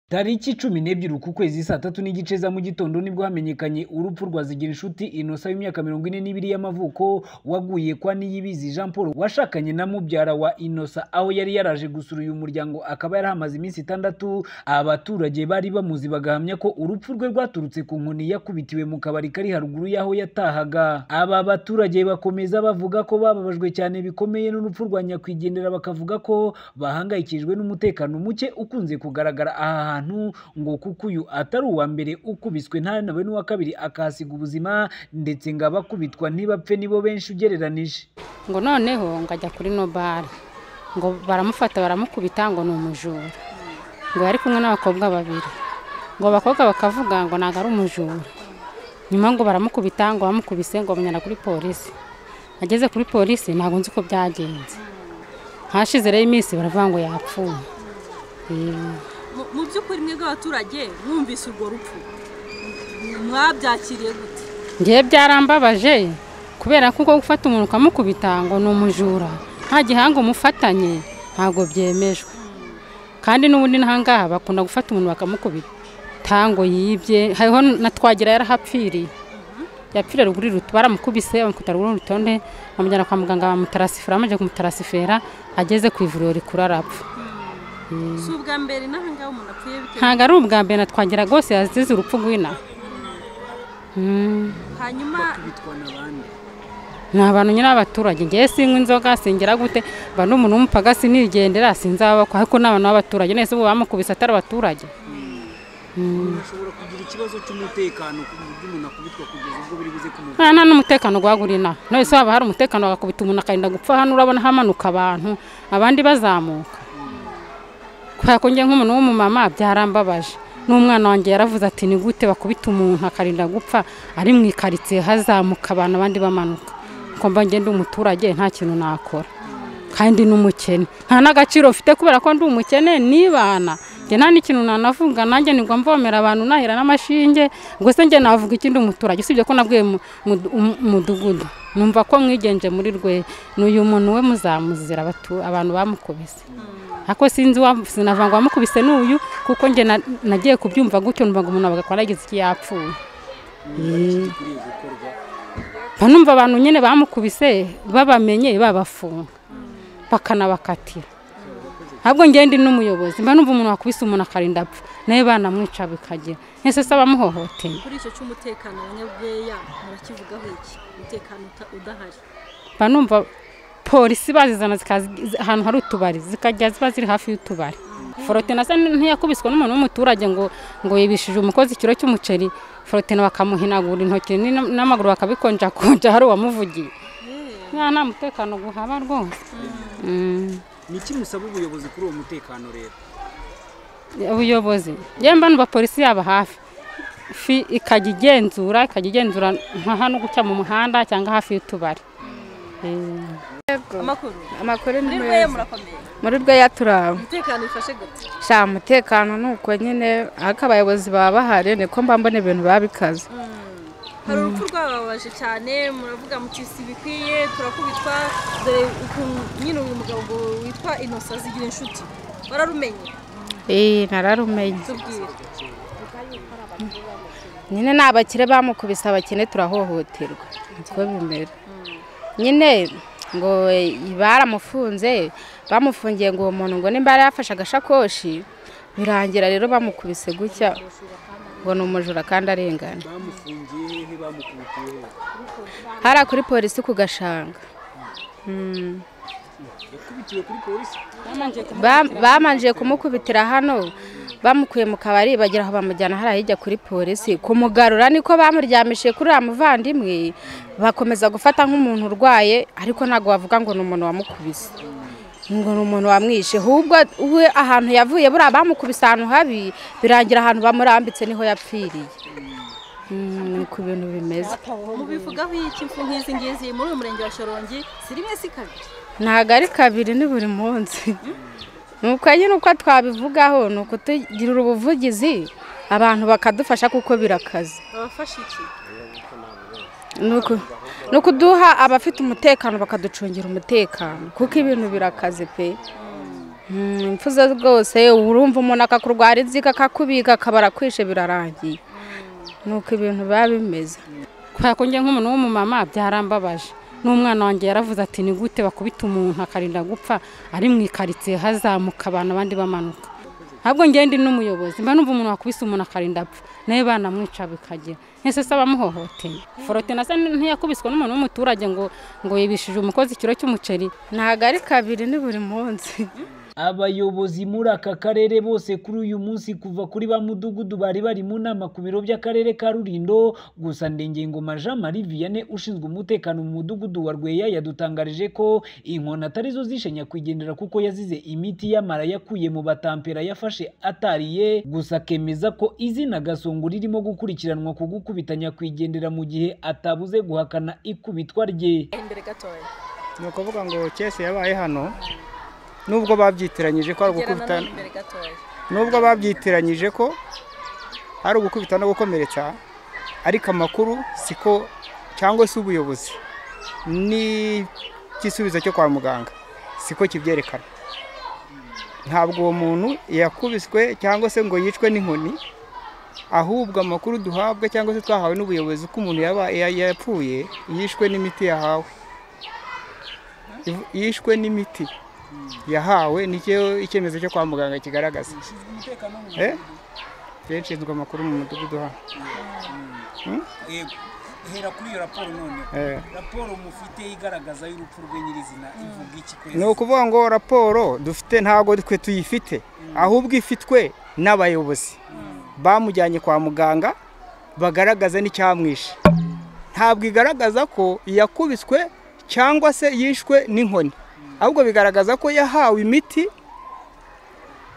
Tariki cumi n'ebyiri uku kwezi saa tatu n'igice za mu gitondo nibwo hamenyekanye urupfu rwa Zigirinshuti Innocent w'imyaka mirongo ine n'ibiri y'amavuko waguye kwa Niyibizi Jean Paul washakanye na mubyara wa Innocent aho yari yaraje gusura uyu muryango akaba yari ahamaze iminsi itandatu abaturage bari bamuzi bagahamya ko urupfu rwe rwaturutse ku nkoni yakubitiwe mu kabari kari haruguru y'aho yatahaga aba baturage bakomeza bavuga ko bababajwe cyane bikomeye n'urupfu rwa nyakwigendera bakavuga ko bahangayikijwe n'umutekano muke ukunze kugaragara aha hantu hantu ngo kuko uyu atari uwa mbere ukubiswe ntanabe n'uwa kabiri akahasiga ubuzima ndetse ngo abakubitwa ntibapfe nibo benshi ugereranije ngo noneho ngo ajya kuri no bare ngo baramufata baramukubita ngo ni umujura ngo yari kumwe n'abakobwa babiri ngo abakobwa bakavuga ngo ntabwo ari umujura nyuma ngo baramukubita ngo bamukubise ngo bamenyana kuri polisi ageze kuri polisi ntabwo nzi uko byagenze hashize rero iminsi baravuga ngo yapfuye mu by'ukuri mwebwe abaturage mwumvise urwo rupfu mwabyakiriye gute ngewe byarambabaje kubera ko ubwo gufata umuntu ukamukubita ngo ni umujura nta gihanga umufatanye ntabwo byemejwe kandi n'ubundi ntahangaha bakunda gufata umuntu bakamukubita ngo yibye hariho na twagira yarahapfiriye yapfiriye ruguru ruto baramukubise bamukubita ruguru rutonde bamujyana kwa muganga bamutarasifera bamaze kumutarasifera ageze ku ivuriro rikuru arapfa si ubwa mbere n'ahangaha umuntu apfuye bitewe ntabwo ari ubwa mbere natwagira rwose yazize urupfu rw'ina hanyuma ni abantu nyine b'abaturage ngewe sinywa inzoga singera gute mba n'umuntu w'umupaga sinigendera sinzabakwa ariko ni abantu b'abaturage neza ubu bamukubise atari abaturage ushobora kugira ikibazo cy'umutekano ku buryo umuntu akubitwa kugeza ubwo biri buze kumuvura nta nta n'umutekano guhagura ina none se haba hari umutekano bagakubita umuntu akarinda gupfa hano urabona hamanuka abantu abandi bazamuka kubera ko njye nk'umuntu w'umumama byarambabaje n'umwana wanjye yaravuze ati ni gute bakubita umuntu akarinda gupfa ari mu ikaritsiye hazamuka abantu abandi bamanuka ko mba ngenda umuturage nta kintu nakora kandi n'umukene nta n'agaciro ufite kubera ko ndi umukene nibana njye nta n'ikintu nanavuga nanjye nigwa mvomera abantu nahera n'amashinge ngo se njye navuga ikindi umuturage usibye ko nabwiye umudugudu numva ko mwigenje muri rwe ni uyu muntu we muzamuzira abantu bamukubise ako sinzi sinavanga wamukubise n'uyu kuko njye nagiye kubyumva gutyo numva ngo umuntu agakora yagize iki yapfuye banumva abantu nyine bamukubise babamenye babafunga bakanabakatira ntabwo ngenda n'umuyobozi mba numva umuntu wakubise umuntu akarinda apfa nawe banamwica bikagira ese se abamuhohoteye kuri icyo cy'umutekano abanyabweya murakivugaho iki umutekano udahari mba numva polisi bazizana ahantu hari utubari zikajya ziba ziri hafi y'utubari forotena ntiyakubiswe n'umuntu w'umuturage ngo ngo yibishije umukozi ikiro cy'umuceri forotena bakamuhinagura intoki n'amaguru bakabikonjakonja hari uwamuvugiye nta mutekano guhaba rwose niki musaba ubuyobozi kuri uwo mutekano rero ubuyobozi yemba n'abapolisi yaba hafi fi ikajya igenzura ikajya igenzura nka hano guca mu muhanda cyangwa hafi y'utubari amakuru ni muri rweya meza murakomeye muri rweya turaba umutekano bifashe gute sha umutekano ni uko nyine ariko abayobozi baba bahari niko mba mbona ibintu baba bikaze hari urupfu rwababaje cyane muravuga muti si bikwiye turakubitwa dore ukuntu nyine uyu mugabo ngo witwa inosa zigira inshuti bararumenye iyi nararumenye tubwire nyine ni abakire bamukubise abakene turahohoterwa niko bimera nyine ngo baramufunze bamufungiye ngo uwo muntu ngo nimba yari yafashe agashakoshi birangira rero bamukubise gutya ngo ni umujura kandi arengana bamufungiye hehe bamukubitiye hehe hariya kuri polisi ku gashanga Mm. yakubitiwe kuri polisi Ba- bamanjiye kumukubitira hano bamukuye mu kabari bagera aho bamujyana hariya hirya kuri polisi kumugarura niko bamuryamishije kuri uriya muvandimwe bakomeza gufata nk'umuntu urwaye ariko ntabwo wavuga ngo ni umuntu wamukubise ngo ni umuntu wamwishe ahubwo we ahantu yavuye buriya bamukubise ahantu habi birangira ahantu bamurambitse niho yapfiriye Mm, ni ku bintu bimeze mubivugaho iki impfu nk'izi ngizi muri uyu murenge wa shorongi si rimwe si kabiri ntabwo ari kabiri ni buri munsi nuko nyine uko twabivugaho ni ukutugirira ubuvugizi abantu bakadufasha kuko birakaze babafashe iki Ni uku- ni ukuduha abafite umutekano bakaducungira umutekano kuko ibintu birakaze pe imfuza rwose urumva umuntu akakurwara inzika akakubika akaba arakwishe birarangiye nuko ibintu biba bimeze kubera ko njye nk'umuntu w'umumama byarambabaje n'umwana wanjye yaravuze ati ni gute bakubita umuntu akarinda gupfa ari mu ikaritsiye hazamuka abantu abandi bamanuka ahubwo njye ndi n'umuyobozi mba numva umuntu wakubise umuntu akarinda apfa nawe banamwica bikagera ese se abamuhohoteye forotena se ntiyakubiswe n'umuntu w'umuturage ngo ngo yibishije umukozi ikiro cy'umuceri ntabwo ari kabiri ni buri munsi abayobozi muri aka karere bose kuri uyu munsi kuva kuri ba mudugudu bari bari mu nama ku biro by'akarere ka rurindo gusa ndengengoma jean marie vianney ushinzwe umutekano mu mudugudu wa rweya yadutangarije ko inkoni atari zo zishe nyakwigendera kuko yazize imiti y'amara yakuye mu batampera yafashe atariye gusa akemeza ko izina gasongo ririmo gukurikiranwa ku gukubita nyakwigendera mu gihe atabuze guhakana ikubitwa rye imbere gatoya ni ukuvuga ngo kese yabaye hano nubwo babyitiranyije ko ari gerana ugukubita n'imbere gatoya nubwo babyitiranyije ko ari ugukubita no gukomeretsa ariko amakuru siko cyangwa se ubuyobozi n'igisubizo cyo kwa muganga siko kibyerekana ntabwo uwo muntu yakubiswe cyangwa se ngo yicwe n'inkoni ahubwo amakuru duhabwa cyangwa se twahawe n'ubuyobozi ko umuntu yaba ya- yapfuye yishwe n'imiti yahawe Iv- yishwe n'imiti yahawe nicyo icyemezo cyo kwa muganga kigaragaza Eh? Rero nshinzwe amakuru mu mudugudu hano yego hera kuri iyo raporo none Eh. raporo mufite igaragaza y'urupfu rwe nyirizina ivuga iki ni kwezi ukuvuga ngo raporo dufite ntabwo twe tuyifite ahubwo ifitwe n'abayobozi bamujyanye kwa muganga bagaragaza n'icyamwishe ntabwo igaragaza ko yakubiswe cyangwa se yishwe n'inkoni ahubwo bigaragaza ko yahawe imiti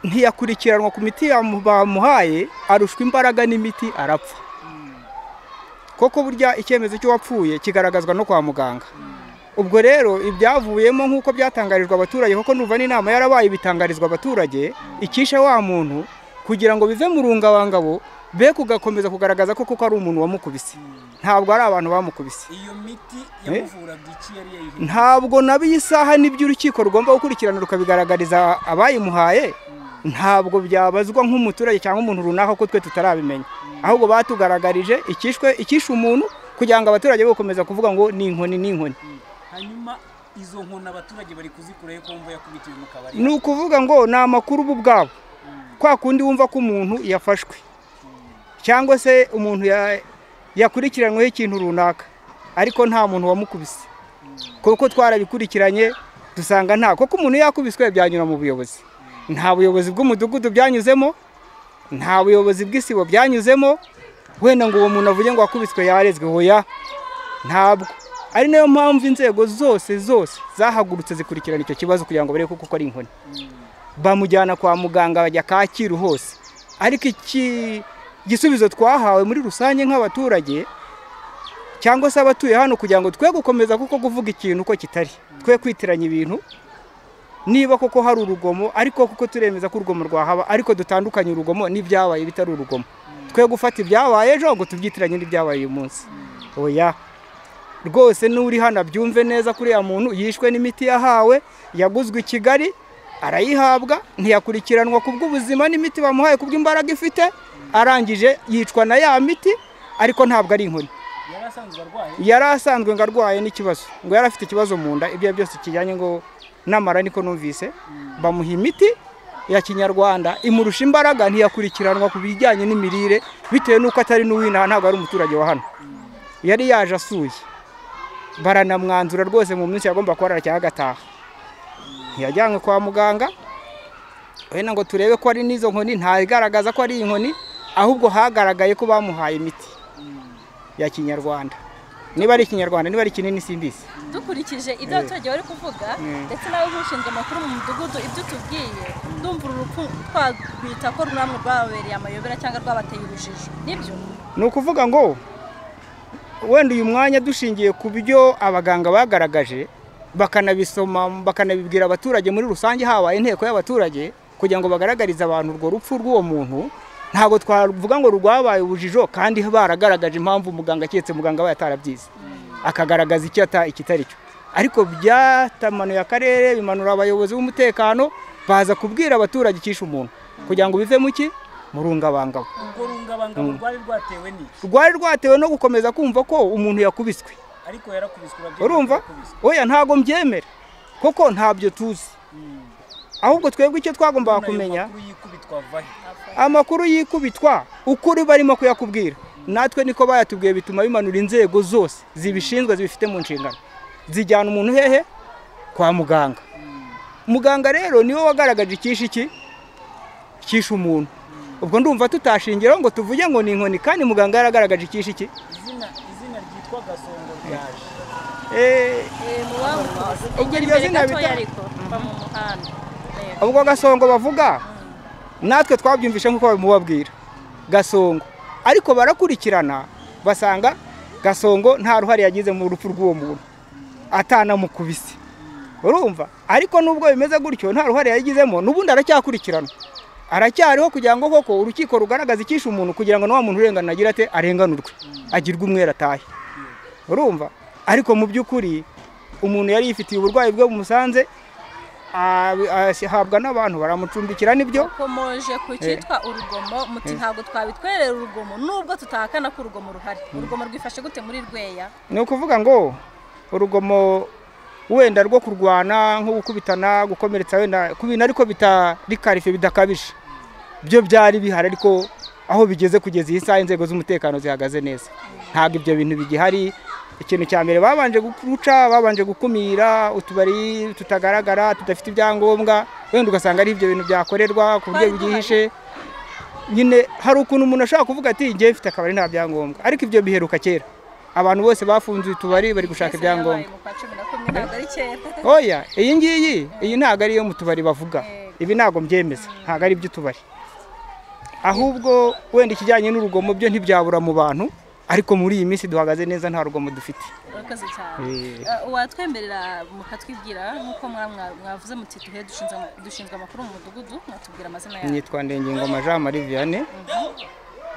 ntiyakurikiranwa ku miti yamu- bamuhaye arushwa imbaraga n'imiti arapfa koko burya icyemezo cy'uwapfuye kigaragazwa no kwa muganga ubwo rero ibyavuyemo nk'uko byatangarijwe abaturage kuko nuva n'inama yarabaye bitangarizwa abaturage ikisha wa muntu kugira ngo bive mu rungabangabo be kugakomeza kugaragaza ko koko ari umuntu wamukubise ntabwo ari abantu bamukubise iyo miti yamuvuraga iki yari yayihinduye ntabwo nabo iyi saha n'ibyo urukiko rugomba gukurikirana rukabigaragariza abayimuhaye ntabwo byabazwa nk'umuturage cyangwa umuntu runaka ko twe tutarabimenya ahubwo batugaragarije ikishwe ikishe umuntu kugira ngo abaturage be gukomeza kuvuga ngo ni inkoni ni inkoni hanyuma izo nkoni abaturage bari kuzikuraho ko wumva yakubitiwe mu kabari ni ukuvuga ngo ni amakuru bo ubwabo kwa kundi wumva ko umuntu yafashwe cyangwa se umuntu ya- yakurikiranweho ikintu runaka ariko nta muntu wamukubise kuko twarabikurikiranye dusanga nta kuko umuntu yakubiswe byanyura mu buyobozi nta buyobozi bw'umudugudu byanyuzemo nta buyobozi bw'isibo byanyuzemo wenda ngo uwo muntu avuge ngo wakubiswe yarezwe hoya ntabwo ari nayo mpamvu inzego zose zose zahagurutse zikurikirana icyo kibazo kugira ngo barebe kuko ari inkoni bamujyana kwa muganga bajya kacyiru hose ariko iki igisubizo twahawe muri rusange nk'abaturage cyangwa se abatuye hano kugira ngo twe gukomeza kuko kuvuga ikintu uko kitari twe kwitiranya ibintu niba koko hari urugomo ariko kuko turemeza ko urugomo rwahaba ariko dutandukanye urugomo n'ibyabaye bitari urugomo twe gufata ibyabaye ejo ngo tubyitiranye n'ibyabaye uyu munsi oya rwose n'uri hano abyumve neza kuri ya muntu yishwe n'imiti yahawe yaguzwe i kigali arayihabwa ntiyakurikiranwa ku bw'ubuzima n'imiti bamuhaye ku bw'imbaraga ifite arangije yicwa na ya miti ariko ntabwo ari inkoni yari asanzwe arwaye yari asanzwe ngo arwaye n'ikibazo ngo yari afite ikibazo mu nda ibyo ari byo byose kijyanye ngo n'amara niko numvise bamuha imiti ya kinyarwanda imurusha imbaraga ntiyakurikiranwa ku bijyanye n'imirire bitewe n'uko atari n'uw'inaha ntabwo ari umuturage wa hano yari yaje asuye baranamwanzura rwose mu minsi yagomba kuba arara cyangwa agataha ntiyajyanywe kwa muganga wenda ngo turebe ko ari n'izo nkoni ntagaragaza ko ari inkoni ahubwo hagaragaye ko bamuhaye imiti ya kinyarwanda niba ari ikinyarwanda niba ari kinini simbizi dukurikije ibyo abaturage bari kuvuga ndetse nawe nk'ushinzwe amakuru mu mudugudu ibyo tubwiye ndumva uru rupfu twabita ko ruramwe rwababereye amayobera cyangwa rwabateye urujijo nibyo ni ukuvuga ngo wenda uyu mwanya dushingiye ku byo abaganga bagaragaje bakanabisoma bakanabibwira abaturage muri rusange habaye inteko y'abaturage kugira ngo bagaragarize abantu urwo rupfu rw'uwo muntu ntabwo twavuga ngo rwabaye ubujijo kandi baragaragaje impamvu muganga keretse muganga aba atarabyize akagaragaza icyo ata ikitari cyo ariko byatamanuye akarere bimanura abayobozi b'umutekano baza kubwira abaturage icyishe umuntu kugira ngo bivemo iki murungabangabo urwo rungabangabo rwari rwatewe n'iki rwari rwatewe no gukomeza kumva ko umuntu yakubiswe ariko yarakubiswe urabyemera urumva yarakubiswe. oya ntabwo mbyemera kuko ntabyo tuzi Mm. ahubwo twebwe icyo twagombaga None ayo kumenya makuru yikubitwa ava he? amakuru y'ikubitwa ukuri barimo kuyakubwira natwe niko bayatubwiye bituma bimanura inzego zose zibishinzwe zibifite mu nshingano zijyana umuntu hehe kwa muganga muganga rero niwe wagaragaje icyishe iki cyishe umuntu ubwo ndumva tutashingiraho ngo tuvuge ngo ni inkoni kandi muganga yaragaragaje icyishe iki izina izina ryitwa gasongo ryaje Eh, Egera iryo imbere zina gatoya bita- ariko va mu muhanda Yego. ubwo gasongo bavuga natwe twabyumvishe nk'uko babimubabwira gasongo ariko barakurikirana basanga gasongo nta ruhare yagize mu rupfu rw'uwo muntu atanamukubise urumva ariko nubwo bimeze gutyo nta ruhare yagizemo n'ubundi aracyakurikiranwa aracyariho kugira ngo koko urukiko rugaragaze icyishe umuntu kugira ngo na wa muntu urengana agira ate arenganurwe agirwe umwere atahe urumva ariko mu by'ukuri umuntu yari yifitiye uburwayi bwe bumusanze abi- ahabwa n'abantu baramucumbikira nibyo bakomoje ku cyitwa urugomo muti ntabwo twabitwerera urugomo nubwo tutahakana ko urugomo ruhari urugomo rwifashe gute muri rweya ni ukuvuga ngo urugomo wenda rwo kurwana nko gukubitana gukomeretsa wenda ku bintu ariko bitari karife bidakabije byo byari bihari ariko aho bigeze kugeza iyi saha inzego z'umutekano zihagaze neza ntabwo ibyo bintu bigihari ikintu cya mbere babanje guca babanje gukumira utubari tutagaragara tudafite ibyangombwa wenda ugasanga ari ibyo bintu byakorerwa ku buryo Twari duhari. byihishe nyine hari ukuntu umuntu ashobora kuvuga ati ngewe mfite akabari nta byangombwa ariko ibyo biheruka kera abantu bose bafunze utubari bari gushaka Mbese yabaye ibyangombwa mu kwa cumi na kumwe ntabwo ari kera oya iyi ngiyi iyi ntabwo ari iyo mu tubari bavuga Yego. ibi ntabwo mbyemeza ntabwo ari iby'utubari ahubwo wenda ikijyanye n'urugomo byo ntibyabura mu bantu ariko muri iyi minsi duhagaze neza nta rugomo dufite urakoze cyane Eh, Eh, uwatwemerera mukatwibwira nk'uko mwa- mwa- mwavuze muti duhe dushinzwe- dushinzwe amakuru mu mudugudu mwatubwira amazina yabo nitwa ndengingoma jean marie vianney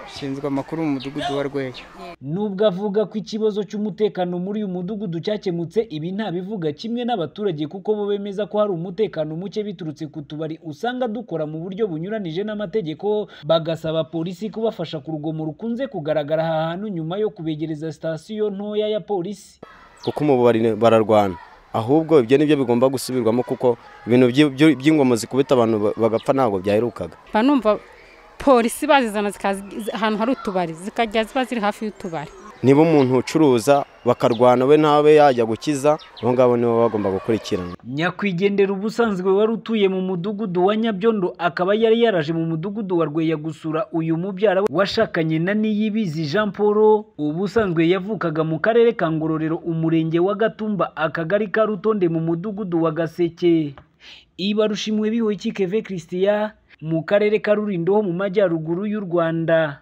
nshinzwe amakuru mu mudugudu wa rweyo nubwo avuga ko ikibazo cy'umutekano muri uyu mudugudu cyakemutse ibi ntabivuga kimwe n'abaturage kuko bo bemeza ko hari umutekano muke biturutse ku tubari usanga dukora mu buryo bunyuranije n'amategeko bagasaba polisi kubafasha ku rugomo rukunze kugaragara aha hantu nyuma yo kubegereza sitasiyo ntoya ya polisi kuko ubu bari- bararwana ahubwo ibyo nibyo bigomba gusubirwamo kuko ibintu byi- byo- by'ingoma zikubita abantu ba- bagapfa ntabwo byaherukaga mba numva polisi bazizana zikaza ahantu hari utubari zikajya ziba ziri hafi y'utubari niba umuntu ucuruza bakarwana we ntabe yajya gukiza abo ngabo nibo bagomba gukurikiranwa nyakwigendera ubusanzwe wari utuye mu mudugudu wa nyabyondo akaba yari yaraje mu mudugudu wa rweya gusura uyu mubyara we washakanye na niyibizi jean paul ubusanzwe yavukaga mu karere ka ngororero umurenge wa gatumba akagari ka rutonde mu mudugudu wa gaseke ibarushimwe bihoye keve christian mu karere ka rurindo ho mu majyaruguru y'u rwanda